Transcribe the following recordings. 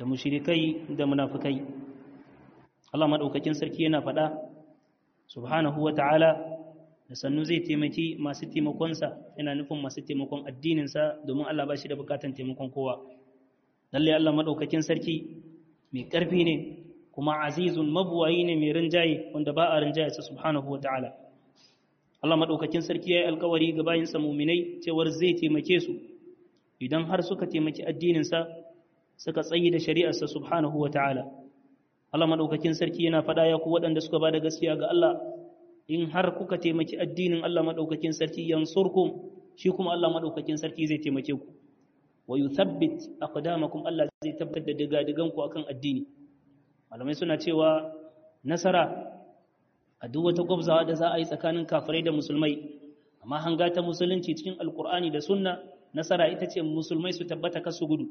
da mushrikai da munafikai Allah madaukakin sarki yana faɗa subhanahu wa ta'ala da sannu zai taimaki masu taimakonsa yana nufin masu taimakon addininsa domin Allah ba shi da bukatan taimakon kowa lalle Allah madaukakin sarki mai ƙarfi ne kuma azizun mabuwayi ne mai rinjaye wanda ba a rinjaye sa subhanahu wa ta'ala Allah madaukakin sarki ya yi alkawari ga bayinsa muminai cewar zai taimake su idan har suka taimaki addininsa suka tsayi da shari'arsa subhanahu wa ta'ala Allah madaukakin sarki yana faɗa ya ku waɗanda suka ba da gaskiya ga Allah in har kuka taimaki addinin Allah madaukakin sarki yansurkum shi kuma Allah madaukakin sarki zai taimake ku wa yuthabbit aqdamakum Allah zai tabbatar da digadigan ku akan addini malamai suna cewa nasara a duk wata gwabzawa da za a yi tsakanin kafirai da musulmai amma hanga ta musulunci cikin alkur'ani da sunna nasara ita ce musulmai su tabbata kasu gudu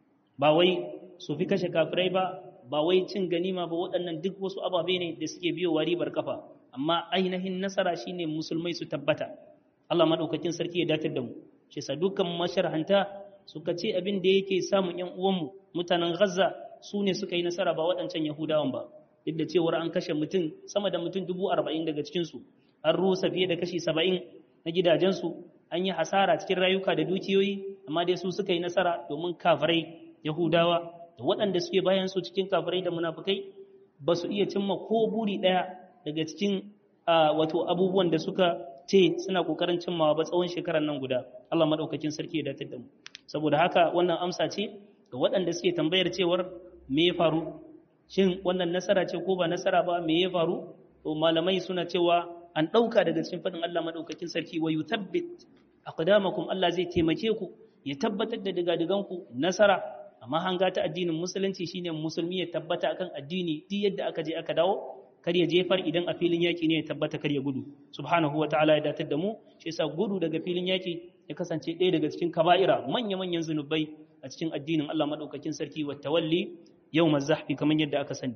ba wai su fi kashe kafirai ba ba wai cin ganima ba waɗannan duk wasu ababe ne da suke biyo ribar kafa amma ainihin nasara shine musulmai su tabbata Allah madaukakin sarki ya datar da mu shi sa dukkan masharhanta suka ce abin da yake samun yan uwanmu mutanen Gaza su ne suka yi nasara ba waɗancan Yahudawan ba duk da cewar an kashe mutum sama da mutum dubu arba'in daga cikinsu an rusa fiye da kashi saba'in na gidajensu an yi hasara cikin rayuka da dukiyoyi amma dai su suka yi nasara domin kafirai Yahudawa da waɗanda suke bayan su cikin kafirai da munafukai ba su iya cimma ko buri ɗaya daga cikin wato abubuwan da suka ce suna ƙoƙarin cimmawa ba tsawon shekarar nan guda Allah maɗaukakin sarki ya datar da mu saboda haka wannan amsa ce ga waɗanda suke tambayar cewar me ya faru shin wannan nasara ce ko ba nasara ba me ya faru to malamai suna cewa an ɗauka daga cikin faɗin Allah maɗaukakin sarki wa yuthabbit aqdamakum Allah zai taimake ku ya tabbatar da digadiganku nasara amma hanga ta addinin musulunci shine musulmi ya tabbata akan addini duk yadda aka je aka dawo kar ya jefar idan a filin yaki ne ya tabbata kar ya gudu subhanahu wataala ya datar da mu shi yasa gudu daga filin yaki ya kasance ɗaya daga cikin kaba'ira manya manyan zunubai a cikin addinin Allah madaukakin sarki wa tawalli yawm az-zahfi kamar yadda aka sani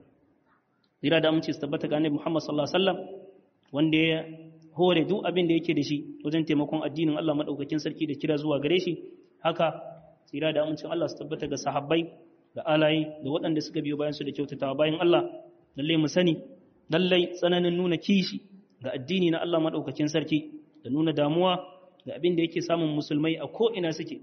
jira da amince su tabbata ga annabi Muhammad sallallahu alaihi wasallam wanda ya hore duk abin da yake da shi wajen taimakon addinin Allah madaukakin sarki da kira zuwa gare shi haka tsira da amincin Allah su tabbata ga sahabbai da alayi da waɗanda suka biyo bayan su da kyautatawa bayan Allah lalle mu sani lallai tsananin nuna kishi ga addini na Allah madaukakin sarki da nuna damuwa ga abin da yake samun musulmai a ko ina suke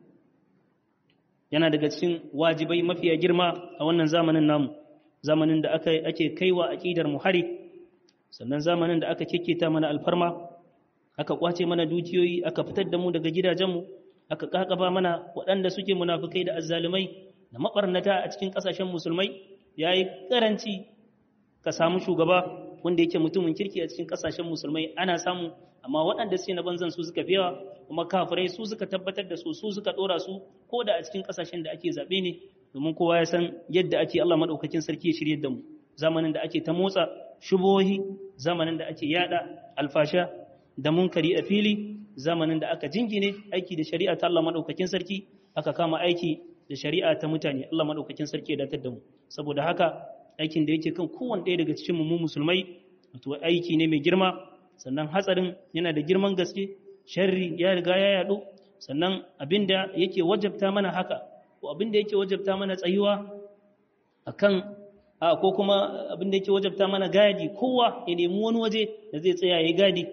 yana daga cikin wajibai mafiya girma a wannan zamanin namu zamanin da aka ake kaiwa aqidar mu hari sannan zamanin da aka kekketa mana alfarma aka kwace mana dukiyoyi aka fitar da mu daga gidajenmu aka kakaba mana waɗanda suke munafukai da azzalumai da mabarnata a cikin ƙasashen musulmai yayi karanci ka samu shugaba wanda yake mutumin kirki a cikin ƙasashen musulmai ana samu amma waɗanda suke na banzan su suka fiyawa kuma kafirai su suka tabbatar da su su suka ɗora su ko da a cikin ƙasashen da ake zaɓe ne domin kowa ya san yadda ake Allah maɗaukakin sarki ya shirye da mu zamanin da ake ta motsa shubohi zamanin da ake yada alfasha da munkari a fili zamanin da aka jingine aiki da shari'a ta Allah madaukakin sarki aka kama aiki da shari'a ta mutane Allah madaukakin sarki ya datar da mu saboda haka aikin da yake kan kowanne ɗaya daga cikin mu musulmai wato aiki ne mai girma sannan hatsarin yana da girman gaske sharri ya riga ya yadu sannan abinda yake wajabta mana haka ko abinda yake wajabta mana tsayuwa akan a ko kuma abin da yake wajabta mana gadi kowa ya nemi wani waje da zai tsaya ya gadi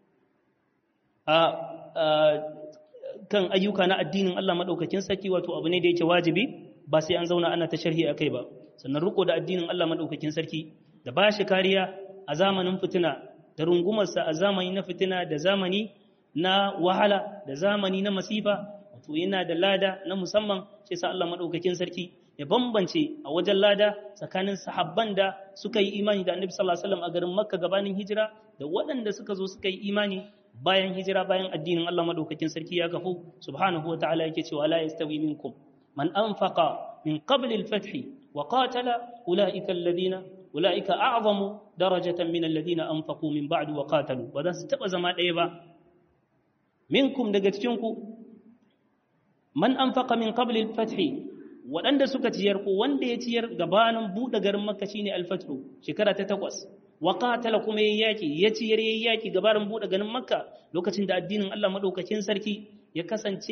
a kan ayyuka na addinin Allah madaukakin sarki wato abu ne da yake wajibi ba sai an zauna ana ta sharhi akai ba sannan riko da addinin Allah madaukakin sarki da ba shi kariya a zamanin fitina da rungumarsa a zamani na fitina da zamani na wahala da zamani na masifa wato yana da lada na musamman sai sa Allah madaukakin sarki ya bambance a wajen lada tsakanin sahabban da suka yi imani da annabi sallallahu alaihi wasallam a garin makka gabanin hijira da waɗanda suka zo suka yi imani bayan hijira bayan addinin Allah madaukakin sarki ya kafu subhanahu wa ta'ala yake cewa la yastawi minkum man anfaqa min qabl al-fath wa qatala ulaika alladhina ulaika a'zamu darajatan min alladhina anfaqu min ba'd wa qatalu ba za su taba zama ɗaya ba minkum daga cikin ku man anfaqa min qabl al-fath waɗanda suka ciyar ko wanda ya ciyar gabanin buɗe garin makka shine alfatru shekara ta takwas wa qatala kuma yayi yaki ya ciyar yayi yaki gabanin buɗe garin makka lokacin da addinin Allah madaukakin sarki ya kasance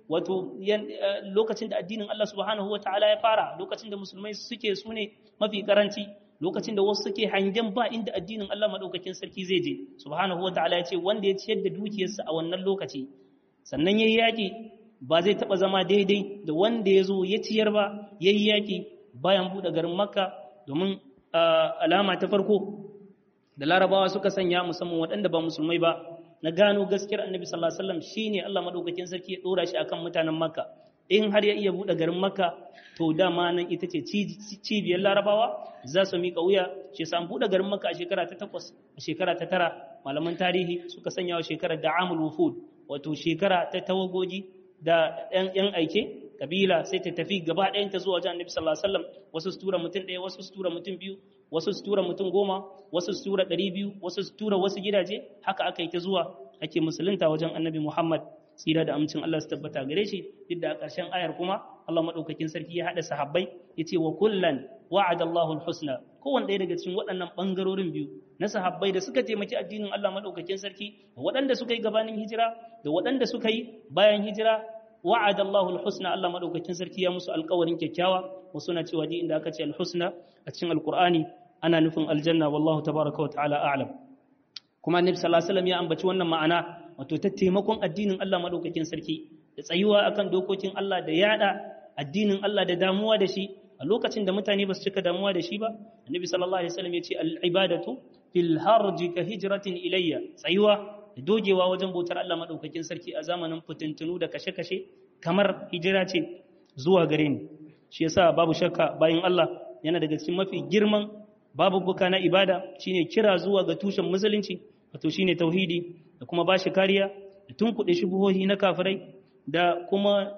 wato lokacin da addinin Allah subhanahu wa ta'ala ya fara lokacin da musulmai suke su ne mafi karanci lokacin da wasu suke hangen ba inda addinin Allah madaukakin sarki zai je subhanahu wa ta'ala ya ce wanda ya ciyar da dukiyarsa a wannan lokaci sannan yayi yaki ba zai taba zama daidai da wanda ya zo ya ciyar ba yayi yaki bayan buɗe garin makka domin alama ta farko da larabawa suka sanya musamman waɗanda ba musulmai ba na gano gaskiyar annabi sallallahu alaihi wasallam shine Allah madaukakin sarki ya dora shi akan mutanen makka in har ya iya buɗe garin makka to dama nan ita ce cibiyar larabawa za su miƙa wuya shi sa buɗe garin makka a shekara ta takwas a shekara ta tara malaman tarihi suka sanya wa shekarar da amul wufud wato shekara ta tawagogi da yan aike kabila sai ta tafi gaba ɗayan ta zuwa wajen annabi sallallahu alaihi wasallam wasu su tura mutum ɗaya wasu su tura mutum biyu wasu su tura mutum goma wasu su tura ɗari biyu wasu su tura wasu gidaje haka aka yi ta zuwa ake musulunta wajen annabi muhammad tsira da amincin allah su tabbata gare shi duk da a ƙarshen ayar kuma allah maɗaukakin sarki ya haɗa sahabbai ya ce wa kullan wa'ada allahul husna kowanne ɗaya daga cikin waɗannan ɓangarorin biyu na sahabbai da suka taimaki addinin allah maɗaukakin sarki da waɗanda suka yi gabanin hijira da waɗanda suka yi bayan hijira wa'ada Allahu al-husna Allah madaukakin sarki ya musu alƙawarin kyakkyawa wasu na cewa ji inda aka ce al-husna a cikin alqur'ani ana nufin aljanna wallahu tabaraka wa ta'ala a'lam kuma annabi sallallahu alaihi wasallam ya ambaci wannan ma'ana wato ta taimakon addinin Allah madaukakin sarki da tsayuwa akan dokokin Allah da yada addinin Allah da damuwa da shi a lokacin da mutane ba su cika damuwa da shi ba annabi sallallahu alaihi wasallam ya ce al-ibadatu fil harji ka hijratin ilayya tsayuwa da dogewa wajen bautar Allah maɗaukakin sarki a zamanin fitintunu da kashe-kashe kamar hijira ce zuwa gare ni shi yasa babu shakka bayan Allah yana daga cikin mafi girman babu buka na ibada shine kira zuwa ga tushen musulunci wato shine tauhidi da kuma bashi kariya da tunkuɗe shubuhohi na kafirai da kuma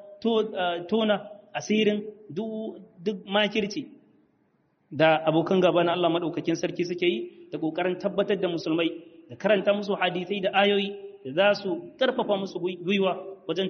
tona asirin duk makirci da abokan gaba na Allah maɗaukakin sarki suke yi da ƙoƙarin tabbatar da musulmai da karanta musu hadisai da ayoyi da za su karfafa musu gwiwa wajen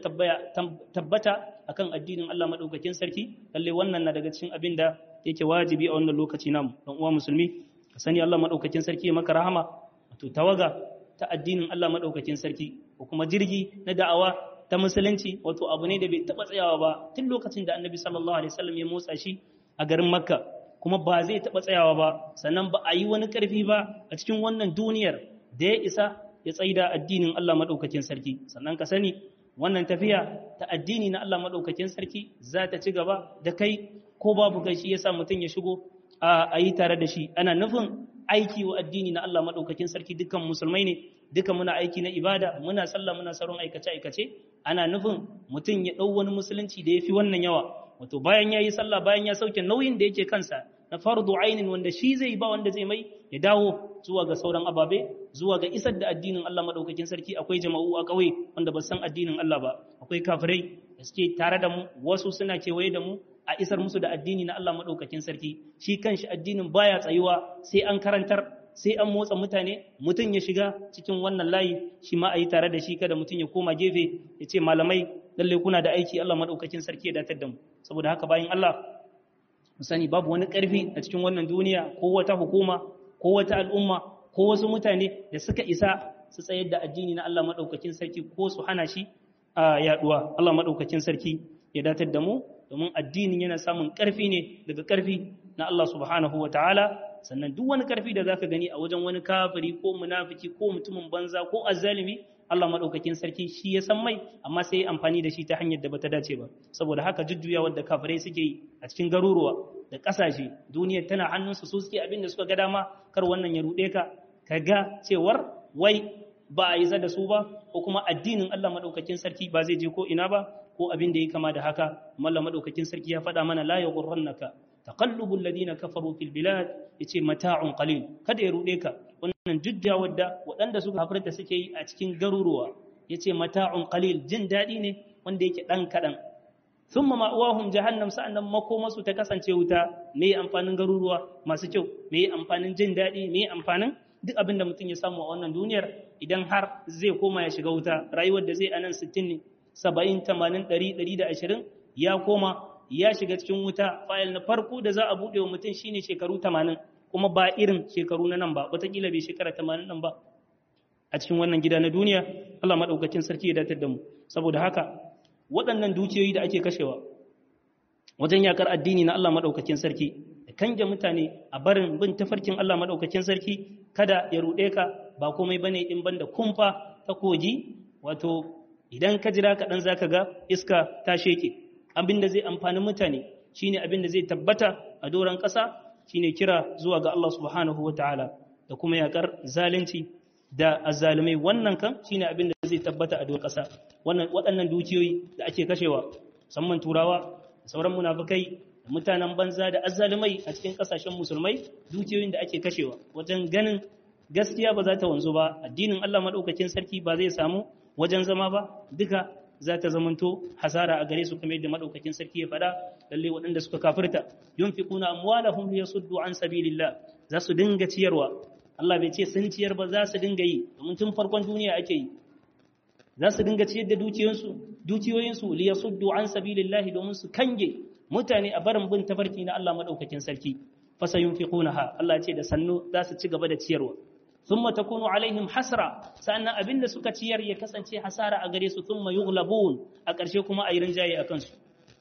tabbata akan addinin Allah madaukakin sarki lalle wannan na daga cikin abin da yake wajibi a wannan lokaci namu dan uwa musulmi ka sani Allah madaukakin sarki maka rahama wato tawaga ta addinin Allah madaukakin sarki ko kuma jirgi na da'awa ta musulunci wato abu ne da bai taba tsayawa ba tun lokacin da Annabi sallallahu alaihi wasallam ya motsa shi a garin Makka kuma ba zai taba tsayawa ba sannan ba a yi wani karfi ba a cikin wannan duniyar da ya isa ya tsaida addinin Allah maɗaukakin sarki sannan ka sani wannan tafiya ta addini na Allah maɗaukakin sarki za ta ci gaba da kai ko babu kai shi yasa mutum ya shigo a yi tare da shi ana nufin aiki wa addini na Allah maɗaukakin sarki dukkan musulmai ne duka muna aiki na ibada muna sallah muna sauran aikace aikace ana nufin mutum ya ɗau wani musulunci da ya fi wannan yawa wato bayan ya yi sallah bayan ya sauke nauyin da yake kansa na fardu ainin wanda shi zai ba wanda zai mai ya dawo zuwa ga sauran ababe zuwa ga isar da addinin Allah madaukakin sarki akwai jama'u a ƙauye wanda ba san addinin Allah ba akwai kafirai da suke tare da mu wasu suna kewaye da mu a isar musu da addini na Allah madaukakin sarki shi kanshi addinin baya tsayuwa sai an karantar sai an motsa mutane mutum ya shiga cikin wannan layi shi ma a yi tare da shi kada mutum ya koma gefe ya ce malamai lallai kuna da aiki Allah madaukakin sarki ya datar da mu saboda haka bayan Allah mu sani babu wani ƙarfi a cikin wannan duniya ko wata hukuma ko wata al'umma ko wasu mutane da suka isa su tsayar da addini na Allah maɗaukakin sarki ko su hana shi a yaduwa Allah maɗaukakin sarki ya datar da mu domin addinin yana samun ƙarfi ne daga ƙarfi na Allah subhanahu wa ta'ala sannan duk wani ƙarfi da zaka gani a wajen wani kafiri ko munafiki ko mutumin banza ko azzalimi Allah maɗaukakin sarki shi ya san mai amma sai ya amfani da shi ta hanyar da bata dace ba saboda haka jujjuya wadda kafirai suke yi a cikin garuruwa da ƙasashe duniya tana hannunsu su suke abin da suka ga dama kar wannan ya ruɗe ka ka ga cewar wai ba a yi da su ba ko kuma addinin Allah maɗaukakin sarki ba zai je ko ina ba ko abin da ya kama da haka Allah maɗaukakin sarki ya faɗa mana la yaghurrannaka taqallubul ladina kafaru fil bilad yace mata'un qalil kada ya ruɗe ka wannan jujja wadda waɗanda suka hafirta suke yi a cikin garuruwa yace mata'un qalil jin daɗi ne wanda yake ɗan kaɗan sun ma ma'uwahun jahannam sa'annan makomasu ta kasance wuta me amfanin garuruwa masu kyau me amfanin jin daɗi me amfanin duk abin da mutum ya samu a wannan duniyar idan har zai koma ya shiga wuta rayuwar da zai anan 60 ne 70 80 100 120 ya koma ya shiga cikin wuta fayil na farko da za a buɗe wa mutum shine shekaru 80 kuma ba irin shekaru na nan ba wataƙila bai shekara 80 nan ba a cikin wannan gida na duniya Allah maɗaukakin sarki ya datar da mu saboda haka waɗannan dukiyoyi da ake kashewa wajen yakar addini na Allah maɗaukakin sarki da kange mutane a barin bin tafarkin Allah maɗaukakin sarki kada ya ruɗe ka ba komai bane in banda kumfa ta kogi wato idan ka jira kaɗan za ka ga iska ta sheke abin da zai amfani mutane shine abin da zai tabbata a doron ƙasa shine kira zuwa ga Allah subhanahu wa ta'ala da kuma yakar zalunci da azzalumai wannan kan shine abin da zai tabbata a doron ƙasa wannan waɗannan dukiyoyi da ake kashewa musamman turawa da sauran munafukai da mutanen banza da azzalumai a cikin ƙasashen musulmai dukiyoyin da ake kashewa wajen ganin gaskiya ba za ta wanzu ba addinin Allah madaukakin sarki ba zai samu wajen zama ba duka za ta zamanto hasara a gare su kamar yadda madaukakin sarki ya faɗa lalle waɗanda suka kafirta yunfiquna amwalahum liyasuddu an sabilillah za su dinga ciyarwa Allah bai ce sun ciyar ba za su dinga yi domin tun farkon duniya ake yi za su dinga ciyar da dukiyoyinsu dukiyoyinsu liyasuddu an sabilillah domin su kange mutane a barin bin tafarki na Allah madaukakin sarki fasa yunfiqunaha Allah ce da sannu za su ci gaba da ciyarwa thumma takunu alaihim hasra sannan abinda suka ciyar ya kasance hasara a gare su thumma yughlabun a ƙarshe kuma a yi rinjaye akan su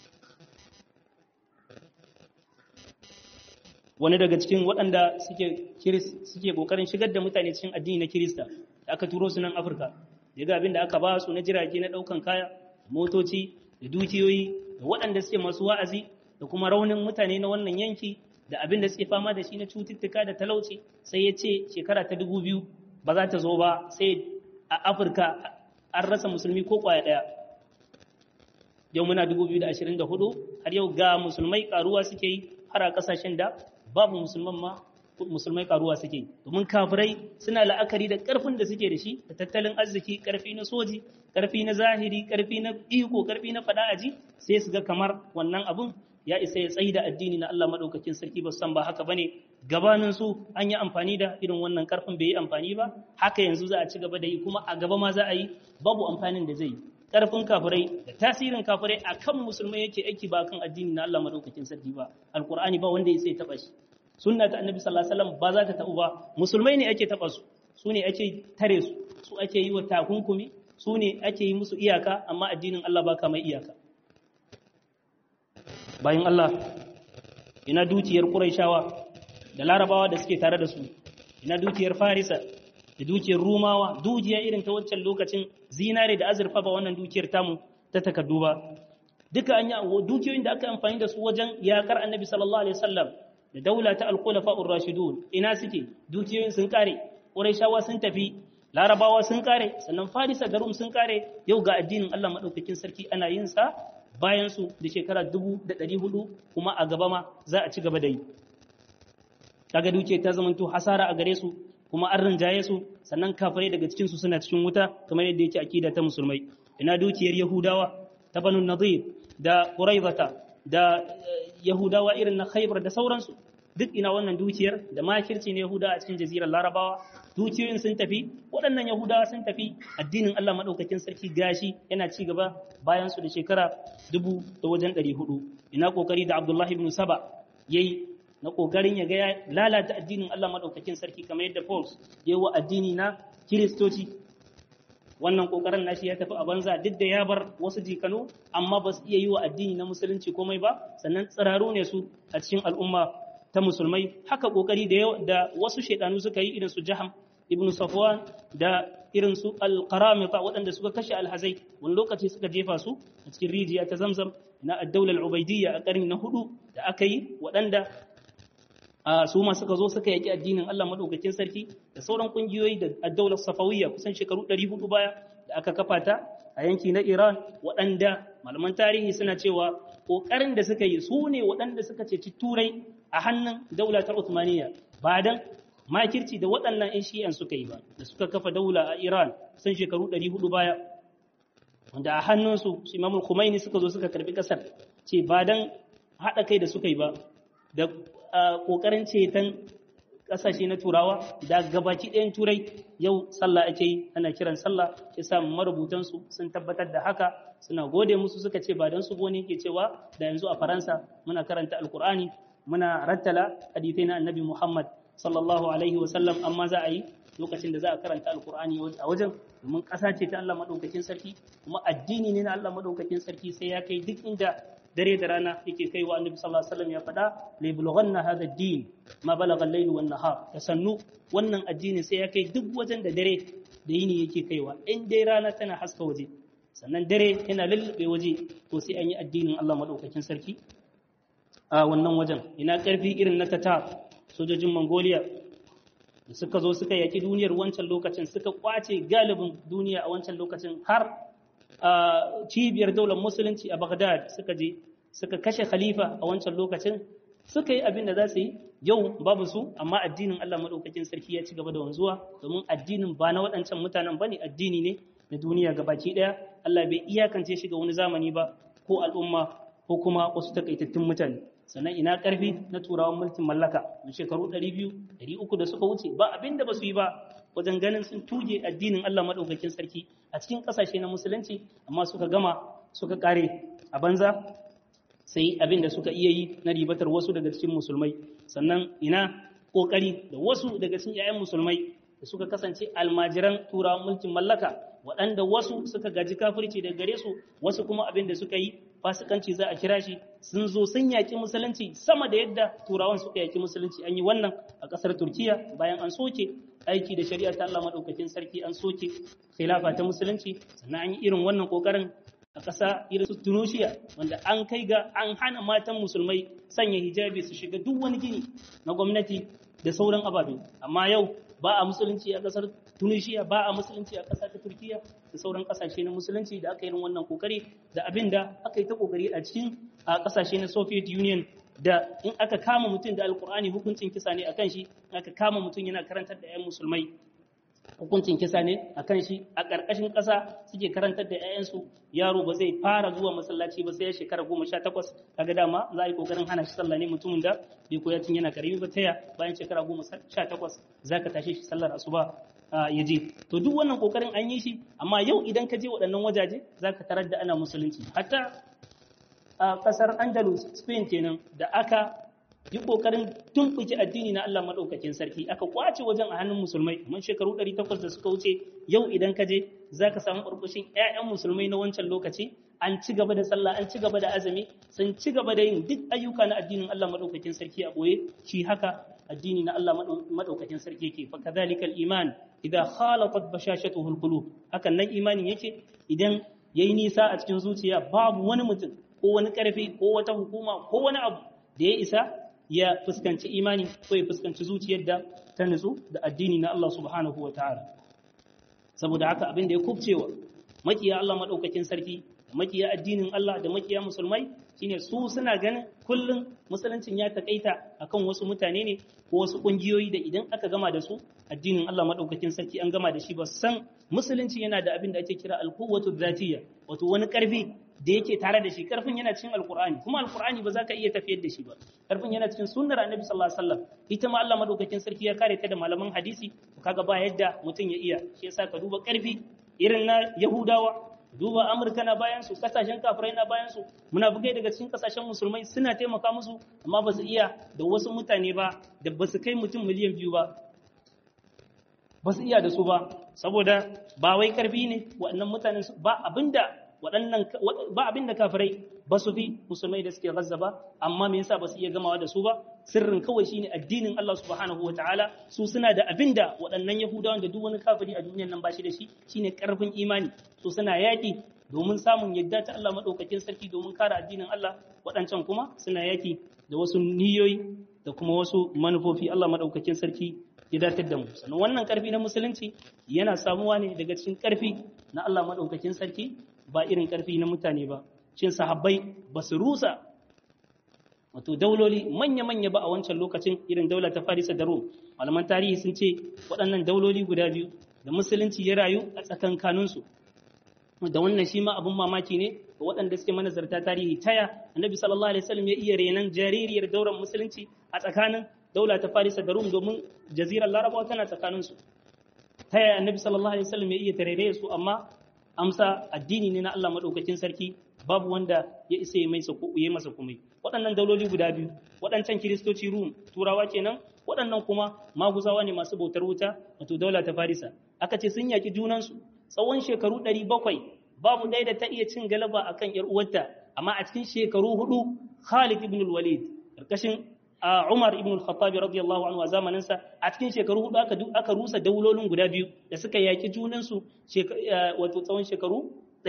wani daga cikin waɗanda suke suke kokarin shigar da mutane cikin addini na Kirista da aka turo su nan Afirka daga abinda aka ba su na jirage na ɗaukan kaya motoci da dukiyoyi da waɗanda suke masu wa'azi da kuma raunin mutane na wannan yanki da abin da suke fama da shi na cututtuka da talauci sai ya ce shekara ta dubu biyu ba za ta zo ba sai a afirka an rasa musulmi ko kwaya ɗaya yau muna dubu biyu da ashirin da hudu har yau ga musulmai karuwa suke yi har a ƙasashen da babu musulman ma musulmai karuwa suke yi domin kafirai suna la'akari da ƙarfin da suke da shi da tattalin arziki ƙarfi na soji ƙarfi na zahiri ƙarfi na iko ƙarfi na faɗa aji sai su ga kamar wannan abun ya isa ya tsayi da addini na Allah madaukakin sarki ba san ba haka bane gabanin su an yi amfani da irin wannan karfin bai yi amfani ba haka yanzu za a ci gaba da yi kuma a gaba ma za a yi babu amfanin da zai yi karfin kafirai da tasirin kafirai akan musulmai yake aiki ba kan addini na Allah madaukakin sarki ba alqur'ani ba wanda ya sai taba shi sunna ta annabi sallallahu alaihi wasallam ba za ta tabu ba musulmai ne ake taba su su ne ake tare su su ake yi wa takunkumi su ne ake yi musu iyaka amma addinin Allah ba ka mai iyaka bayan Allah ina dukiyar Qurayshawa da Larabawa da suke tare da su ina dukiyar Farisa da dukiyar Rumawa dukiya irin ta wancan lokacin zinare da azurfa ba wannan dukiyar tamu ta takaddu ba duka an yi dukiyoyin da aka amfani da su wajen yakar Annabi sallallahu alaihi wasallam da daula ta al-khulafa'ur rashidun ina suke dukiyoyin sun kare Qurayshawa sun tafi Larabawa sun kare sannan Farisa da Rum sun kare yau ga addinin Allah madaukakin sarki ana yin sa bayan su da shekara dubu da ɗari hudu kuma a gaba ma za a ci gaba da yi kaga duke ta zamanto hasara a gare su kuma an rinjaye su sannan kafirai daga cikin su suna cikin wuta kamar yadda yake akida ta musulmai ina dukiyar yahudawa ta banu nadir da quraizata da yahudawa irin na khaybar da sauransu duk ina wannan dukiyar da makirci ne yahuda a cikin jazirar larabawa dukiyoyin sun tafi waɗannan yahudawa sun tafi addinin allah maɗaukakin sarki gashi yana ci gaba bayan su da shekara dubu da wajen ɗari hudu ina ƙoƙari da abdullahi ibn saba ya yi na ƙoƙarin ya ga ya lalata addinin allah maɗaukakin sarki kamar yadda paul ya yi wa addini na kiristoci wannan ƙoƙarin nashi ya tafi a banza duk da ya bar wasu jikanu amma ba su iya yi wa addini na musulunci komai ba sannan tsiraru ne su a cikin al'umma ta musulmai haka kokari da da wasu shaidanu suka yi irin su Jaham ibn Safwan da irin su al-Qaramita waɗanda suka kashe alhazai wani lokaci suka jefa su a cikin rijiya ta Zamzam na ad-Dawla al-Ubaydiyya a ƙarni na hudu da aka yi waɗanda su ma suka zo suka yaki addinin Allah madaukakin sarki da sauran kungiyoyi da ad-Dawla Safawiyya kusan shekaru 400 baya da aka kafa ta a yanki na Iran waɗanda malaman tarihi suna cewa ƙoƙarin da suka yi su ne waɗanda suka ceci turai a hannun daula ta Uthmaniyya ba dan makirci da waɗannan 'yan shi'an suka yi ba da suka kafa daula a Iran sun shekaru 400 baya wanda a hannunsu su Imamul Khomeini suka zo suka karbi kasar ce ba dan haɗa kai da suka yi ba da ƙoƙarin ceton ƙasashe na turawa da gabaki ɗayan turai yau sallah ake yi ana kiran sallah ya sa marubutansu sun tabbatar da haka suna gode musu suka ce ba don su gone ke cewa da yanzu a faransa muna karanta alkur'ani muna rattala hadithai na annabi muhammad sallallahu alaihi wa sallam amma za a yi lokacin da za a karanta alkur'ani a wajen domin ƙasa ce ta Allah maɗaukakin sarki kuma addini ne na Allah maɗaukakin sarki sai ya kai duk inda dare da rana yake kai wa annabi sallallahu alaihi wasallam ya faɗa la yablughanna hadha ad-din ma balagha al-layl wan nahar da sannu wannan addini sai ya kai duk wajen da dare da yini yake kaiwa in dai rana tana haska waje sannan dare yana lullube waje to sai an yi addinin Allah maɗaukakin sarki a wannan wajen ina ƙarfi irin na tatar sojojin Mongolia da suka zo suka yaki duniyar wancan lokacin suka kwace galibin duniya a wancan lokacin har cibiyar daular musulunci a Baghdad suka je suka kashe khalifa a wancan lokacin suka yi abin da za su yi yau babu su amma addinin Allah madaukakin sarki ya ci gaba da wanzuwa domin addinin ba na waɗancan mutanen bane addini ne na duniya gabaki ɗaya Allah bai iyakance shi ga wani zamani ba ko al'umma ko kuma wasu takaitattun mutane sannan ina ƙarfi na turawan mulkin mallaka na shekaru 200 300 da suka wuce ba abin da ba su yi ba wajen ganin sun tuge addinin Allah maɗaukakin sarki a cikin ƙasashe na musulunci amma suka gama suka ƙare a banza sai abin da suka iya yi na ribatar wasu daga cikin musulmai sannan ina ƙoƙari da wasu daga cikin 'ya'yan musulmai da suka kasance almajiran turawan mulkin mallaka waɗanda wasu suka gaji kafirci daga gare su wasu kuma abin da suka yi fasikanci za a kira shi sun zo sun yaƙi musulunci sama da yadda turawan suka yaƙi musulunci an yi wannan a ƙasar turkiya bayan an soke aiki da shari'a ta Allah maɗaukakin sarki an soke khilafa ta musulunci sannan an yi irin wannan ƙoƙarin a ƙasa irin su tunisia wanda an kai ga an hana matan musulmai sanya hijabi su shiga duk wani gini na gwamnati da sauran ababe amma yau ba a musulunci a ƙasar tunisia ba a musulunci a ƙasa ta turkiya da sauran ƙasashe na musulunci da aka yi wannan kokari da abin da aka yi ta kokari a cikin a ƙasashe na soviet union da in aka kama mutum da alkur'ani hukuncin kisa ne akan shi aka kama mutum yana karantar da 'yan musulmai hukuncin kisa ne a kan shi a ƙarƙashin ƙasa suke karantar da 'ya'yansu yaro ba zai fara zuwa masallaci ba sai ya shekara goma sha takwas kaga dama za a yi ƙoƙarin hana shi sallah ne mutumin da bai koya tun yana karami ba taya bayan shekara goma sha takwas za ka tashe shi sallar asuba ya je to duk wannan ƙoƙarin an yi shi amma yau idan ka je waɗannan wajaje za ka tarar da ana musulunci hatta a ƙasar andalus spain kenan da aka yi kokarin tumɓuke addini na Allah maɗaukakin sarki aka kwace wajen a hannun musulmai mun shekaru 800 da suka wuce yau idan ka je za ka samu ɓarɓashin 'ya'yan musulmai na wancan lokaci an ci gaba da sallah an ci gaba da azumi sun ci gaba da yin duk ayyuka na addinin Allah maɗaukakin sarki a ɓoye shi haka addini na Allah maɗaukakin sarki yake fa kadhalikal iman idza khalatat bashashatuhu alqulub hakan nan imanin yake idan yayi nisa a cikin zuciya babu wani mutum ko wani karfi ko wata hukuma ko wani abu da ya isa ya fuskanci imani ko ya fuskanci zuciyar da ta nutsu da addini na Allah subhanahu wa ta'ala saboda haka abin da ya kubcewa makiya Allah madaukakin sarki makiya addinin Allah da makiya musulmai shine su suna ganin kullum musuluncin ya takaita akan wasu mutane ne ko wasu kungiyoyi da idan aka gama da su addinin Allah madaukakin sarki an gama da shi ba san musulunci yana da abin da ake kira alquwwatu dhatiyya wato wani karfi da yake tare da shi karfin yana cikin alkur'ani kuma alkur'ani ba za ka iya tafiyar da shi ba karfin yana cikin sunnar annabi sallallahu alaihi wasallam ita ma Allah madaukakin sarki ya kare ta da malaman hadisi kaga ba yadda mutum ya iya shi yasa ka duba karfi irin na yahudawa duba amurka na bayan su kasashen kafirai na bayan su munafikai daga cikin kasashen musulmai suna taimaka musu amma ba su iya da wasu mutane ba da ba su kai mutum miliyan biyu ba ba su iya da su ba saboda ba wai karfi ne waɗannan mutanen ba abinda waɗannan ba abin da kafirai ba su fi musulmai da suke gazza ba amma me yasa ba su iya gamawa da su ba sirrin kawai shine addinin Allah subhanahu wataala su suna da abin da waɗannan yahudawan da duk wani kafiri a duniyar nan ba shi da shi shine karfin imani su suna yaƙi domin samun yadda ta Allah madaukakin sarki domin kare addinin Allah waɗancan kuma suna yaƙi da wasu niyoyi da kuma wasu manufofi Allah madaukakin sarki ya datar da mu sannan wannan karfi na musulunci yana samuwa ne daga cikin karfi na Allah madaukakin sarki ba irin ƙarfi na mutane ba shin sahabbai ba su rusa wato dauloli manya-manya ba a wancan lokacin irin daula ta farisa da rom malaman tarihi sun ce waɗannan dauloli guda biyu da musulunci ya rayu a tsakankaninsu da wannan shi ma abin mamaki ne ga waɗanda suke manazarta tarihi taya annabi sallallahu alaihi wasallam ya iya renan jaririyar daular musulunci a tsakanin daula ta farisa da rom domin jazirar larabawa tana tsakaninsu taya annabi sallallahu alaihi wasallam ya iya tarere su amma amsa addini ne na Allah madaukakin sarki babu wanda ya isa ya masa ya masa komai waɗannan dauloli guda biyu waɗancan kiristoci rum turawa kenan waɗannan kuma maguzawa ne masu bautar wuta wato daula ta farisa aka ce sun yaki junansu tsawon shekaru 700 babu ɗaya da ta iya cin galaba akan yar uwarta amma a cikin shekaru hudu Khalid ibn al-Walid karkashin Umar ibn al-Khattab radiyallahu anhu a zamanin sa a cikin shekaru hudu aka aka rusa daulolin guda biyu da suka yaki junansu wato tsawon shekaru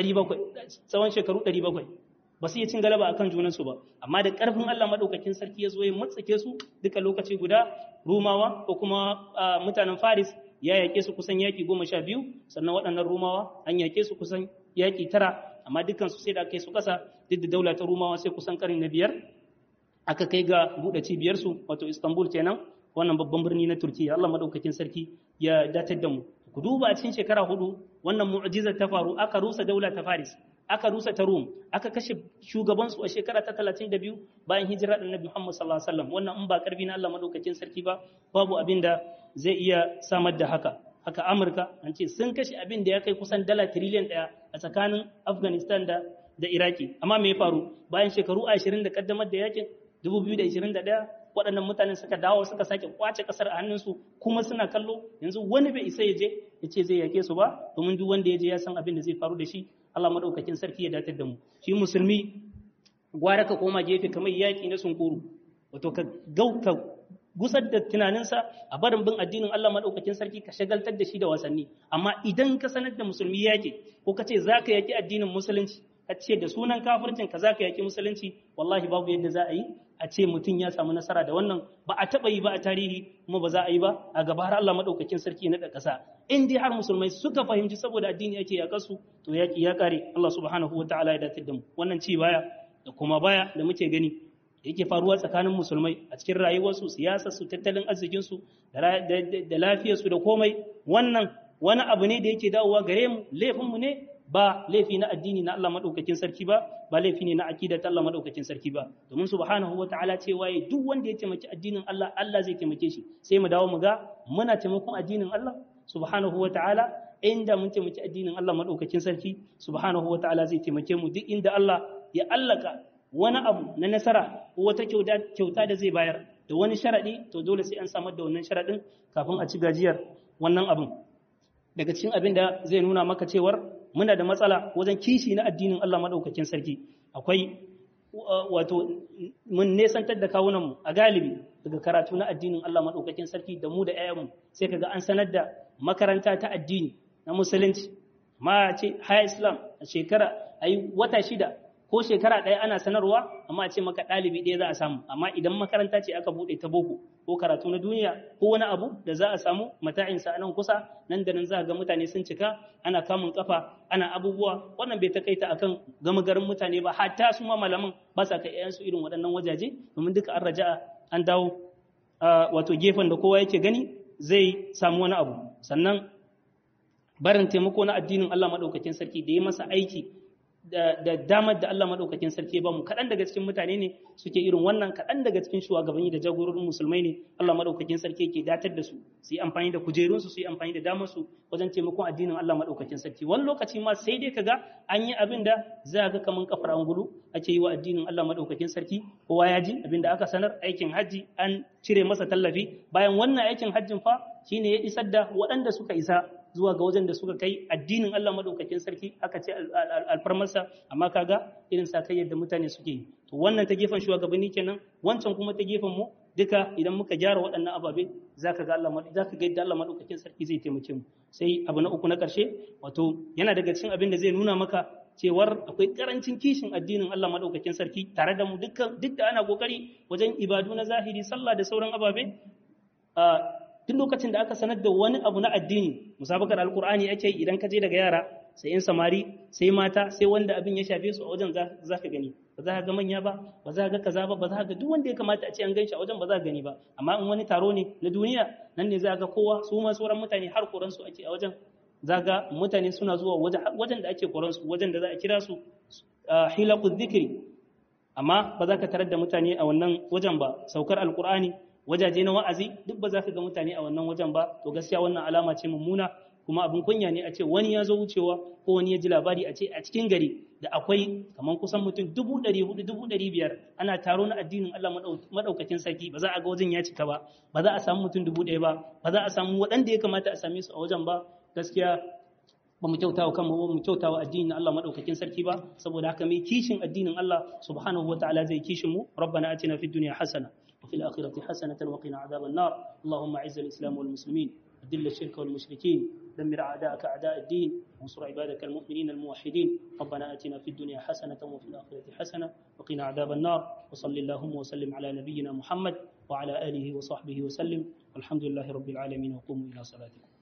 700 tsawon shekaru 700 ba su iya cin galaba akan junansu ba amma da ƙarfin Allah madaukakin sarki ya zo ya matsake su duka lokaci guda Rumawa ko kuma mutanen Faris ya yake su kusan yaki goma sha biyu sannan waɗannan Rumawa an yake su kusan yaki tara amma dukkan su sai da aka yi su ƙasa duk da daula ta Rumawa sai kusan ƙarni na biyar aka kai ga buɗe cibiyarsu wato Istanbul kenan wannan babban birni na Turkiya Allah madaukakin sarki ya datar da mu ku duba a cikin shekara hudu wannan mu'jizar ta faru aka rusa daula ta Faris aka rusa ta Rum aka kashe shugabansu a shekara ta 32 bayan hijira da Annabi Muhammad sallallahu alaihi wasallam wannan in ba karfi na Allah madaukakin sarki ba babu abin da zai iya samar da haka haka Amurka an ce sun kashe abin da ya kai kusan dala trillion daya a tsakanin Afghanistan da da Iraki amma me ya faru bayan shekaru 20 da kaddamar da yakin 2021 waɗannan mutanen suka dawo suka sake kwace ƙasar a hannunsu kuma suna kallo yanzu wani bai isa ya je ya ce zai yake su ba domin duk wanda ya je ya san abin da zai faru da shi Allah madaukakin sarki ya datar da mu shi musulmi gwara ka koma gefe kamar yaƙi na sunkuru wato ka gauka gusar da tunaninsa a barin bin addinin Allah madaukakin sarki ka shagaltar da shi da wasanni amma idan ka sanar da musulmi yaƙi ko ka ce za ka yaƙi addinin musulunci ka ce da sunan kafircin ka za ka yaƙi musulunci wallahi babu yadda za a yi a ce mutum ya samu nasara da wannan ba a taɓa yi ba a tarihi kuma ba za a yi ba a gaba har Allah maɗaukakin sarki na ƙasa in dai har musulmai suka fahimci saboda addini ake yaƙar su to yaƙi ya ƙare Allah subhanahu wa ta'ala ya datar da mu wannan ci baya da kuma baya da muke gani da yake faruwa tsakanin musulmai a cikin rayuwarsu siyasarsu tattalin arzikinsu da lafiyarsu da komai wannan wani abu ne da yake dawowa gare mu laifinmu ne ba laifi na addini na Allah madaukakin sarki ba ba laifi ne na akida ta Allah madaukakin sarki ba domin subhanahu wataala cewa ya duk wanda ya taimaki addinin Allah Allah zai taimake shi sai mu dawo mu ga muna taimakon addinin Allah subhanahu wataala inda mun taimaki addinin Allah madaukakin sarki subhanahu wataala zai taimake mu duk inda Allah ya allaka wani abu na nasara ko wata kyauta da zai bayar da wani sharadi to dole sai an samar da wannan sharadin kafin a ci gajiyar wannan abin daga cikin abin da zai nuna maka cewar muna da matsala wajen kishi na addinin Allah maɗaukakin sarki akwai wato mun nesantar da kawunanmu a galibi daga karatu na addinin Allah maɗaukakin sarki da mu da 'ya'yanmu sai kaga an sanar da makaranta ta addini na musulunci ma ce high islam a shekara a yi wata shida ko shekara ɗaya ana sanarwa amma a ce maka ɗalibi ɗaya za a samu amma idan makaranta ce aka buɗe ta boko ko karatu na duniya ko wani abu da za a samu mata'insa a nan kusa nan da nan za ga mutane sun cika ana kamun kafa ana abubuwa wannan bai takaita akan gama garin mutane ba hatta su ma malaman ba sa kai ƴaƴansu irin waɗannan wajaje domin duka an raja'a an dawo wato gefen da kowa yake gani zai samu wani abu sannan barin taimako na addinin Allah madaukakin sarki da ya masa aiki da damar da Allah maɗaukakin sarki ba mu kaɗan daga cikin mutane ne suke irin wannan kaɗan daga cikin shugabanni da jagororin musulmai ne Allah maɗaukakin sarki ke datar da su su yi amfani da kujerunsu su yi amfani da damar su wajen taimakon addinin Allah maɗaukakin sarki wani lokaci ma sai dai kaga an yi abin da za ga kaman kafar angulu ake yi wa addinin Allah maɗaukakin sarki kowa ya ji abin da aka sanar aikin hajji an cire masa tallafi bayan wannan aikin hajjin fa shine ya isar da waɗanda suka isa zuwa ga wajen da suka kai addinin Allah madaukakin sarki aka ce alfarmarsa amma kaga irin sa kai yadda mutane suke yi to wannan ta gefen shugabanni kenan wancan kuma ta gefen mu duka idan muka gyara waɗannan ababe zaka ga Allah zaka ga yadda Allah madaukakin sarki zai taimake mu sai abu na uku na ƙarshe wato yana daga cikin abin da zai nuna maka cewar akwai karancin kishin addinin Allah madaukakin sarki tare da mu dukkan duk da ana kokari wajen ibadu na zahiri sallah da sauran ababe duk lokacin da aka sanar da wani abu na addini musabakar alkur'ani ake idan ka je daga yara sai in samari sai mata sai wanda abin ya shafe su a wajen za ka gani ba za ka ga manya ba ba za ka ga kaza ba ba za ka ga duk wanda ya kamata a ce an gan shi a wajen ba za ka gani ba amma in wani taro ne na duniya nan ne za ka ga kowa su ma sauran mutane har koran su ake a wajen za ga mutane suna zuwa wajen da ake koran su wajen da za a kira su hilaqu dhikri amma ba za ka tarar da mutane a wannan wajen ba saukar alkur'ani wajaje na wa'azi duk ba za ka ga mutane a wannan wajen ba to gaskiya wannan alama ce mummuna kuma abin kunya ne a ce wani ya zo wucewa ko wani ya ji labari a ce a cikin gari da akwai kamar kusan mutum dubu ɗari hudu dubu ɗari biyar ana taro na addinin Allah maɗaukakin sarki ba za a ga wajen ya cika ba ba za a samu mutum dubu ɗaya ba ba za a samu waɗanda ya kamata a same su a wajen ba gaskiya ba mu kyautawa kanmu ba mu kyautawa addinin Allah madaukakin sarki ba saboda haka mai kishin addinin Allah subhanahu wataala zai kishin mu rabbana atina fid dunya hasana wa fil akhirati hasanatan wa qina adhaban nar allahumma a'izz al islam wal muslimin ذل الشرك والمشركين دمر أعداءك أعداء الدين وانصر عبادك المؤمنين الموحدين ربنا آتنا في الدنيا حسنة وفي الآخرة حسنة وقنا عذاب النار وصل اللهم وسلم على نبينا محمد وعلى آله وصحبه وسلم والحمد لله رب العالمين وقوموا إلى صلاتكم